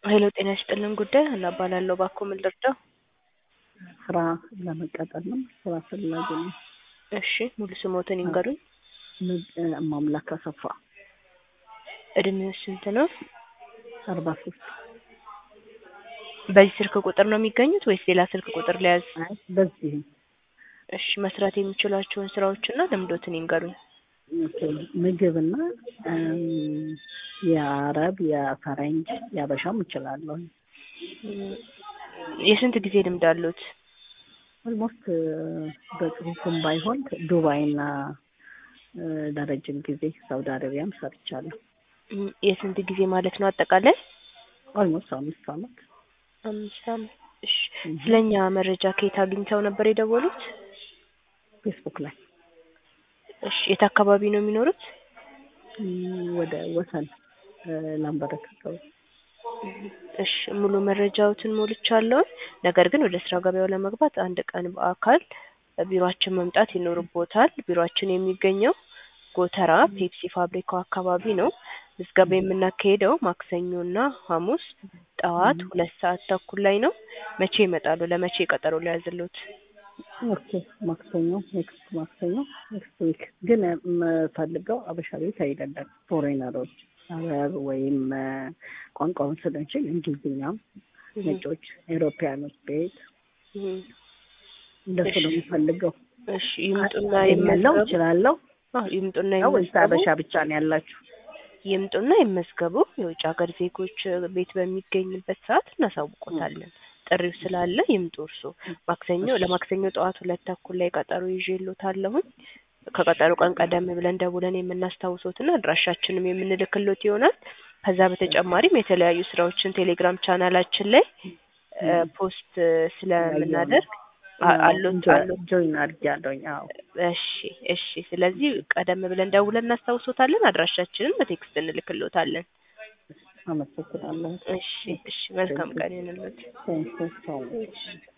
ሄሎ ጤና ይስጥልን ጉዳይ ሀና እባላለሁ። እባክዎ ምን ልርዳው? ስራ ለመቀጠር ነው። ስራ ፈላጊ ነው። እሺ ሙሉ ስሞትን ይንገሩኝ። ማምላክ አሰፋ እድሜው ስንት ነው? አርባ ሶስት በዚህ ስልክ ቁጥር ነው የሚገኙት ወይስ ሌላ ስልክ ቁጥር ሊያዝ? አይ በዚህ እሺ መስራት የሚችሏቸውን ስራዎችና ልምዶትን ይንገሩኝ። ኦኬ፣ ምግብና የአረብ የፈረንጅ የአበሻም እችላለሁ። እም፣ የስንት ጊዜ ልምድ አሉት? ኦልሞስት በጽሁፍም ባይሆን ዱባይና ለረጅም ጊዜ ሳውዲ አረቢያም ሰርቻለሁ። እም፣ የስንት ጊዜ ማለት ነው አጠቃላይ? ኦልሞስት አምስት አመት አምስት አመት። እሺ ስለኛ መረጃ ከየት አግኝተው ነበር የደወሉት? ፌስቡክ ላይ እሺ የት አካባቢ ነው የሚኖሩት? እም፣ ወደ ወሰን ላምበረት አካባቢ እሺ ሙሉ መረጃዎትን ሞልቻለሁ። ነገር ግን ወደ ስራ ገበያው ለመግባት አንድ ቀን በአካል ቢሮአችን መምጣት ይኖርቦታል። ቢሮአችን የሚገኘው ጎተራ ፔፕሲ ፋብሪካው አካባቢ ነው። ምዝገባ የምናካሄደው ማክሰኞና ሐሙስ ጠዋት ሁለት ሰዓት ተኩል ላይ ነው። መቼ ይመጣሉ? ለመቼ ቀጠሮ ሊያዝልዎት? ኦኬ ማክሰኞ ኔክስት ማክሰኞ ኔክስት ዊክ ግን የምፈልገው አበሻ ቤት አይደለም። ፎሬነሮች አረብ ወይም ቋንቋውን ስለንችል እንግሊዝኛም ነጮች ኤሮፒያኖች ቤት እም፣ እንደሱ ነው የምፈልገው። እሺ ይምጡና ያለው ይመዝገቡ። እችላለሁ አዎ ይምጡና ነው ወይስ ይመዝገቡ። አበሻ ብቻ ነው ያላችሁ? ይምጡና ይመዝገቡ። የውጭ ሀገር ዜጎች ቤት በሚገኝበት ሰዓት እናሳውቆታለን። ጥሪው ስላለ ይምጡ። እርሶ ማክሰኞ ለማክሰኞ ጠዋት ሁለት ተኩል ላይ ቀጠሮ ይዤልዎታለሁኝ። ከቀጠሮ ቀን ቀደም ብለን ደውለን የምናስታውሶትና አድራሻችንም የምንልክሎት ይሆናል። ከዛ በተጨማሪም የተለያዩ ስራዎችን ቴሌግራም ቻናላችን ላይ እ ፖስት ስለምናደርግ አ- አሉት አሉት ጆይን አድርጊያለሁኝ። አዎ እሺ እሺ። ስለዚህ ቀደም ብለን ደውለን እናስታውሶታለን። አድራሻችንን በቴክስት እንልክሎታለን። አመሰግናለሁ። እሺ እሺ። መልካም ቀን ይሁንልዎት። ቴንክ ዩ ሶ ማች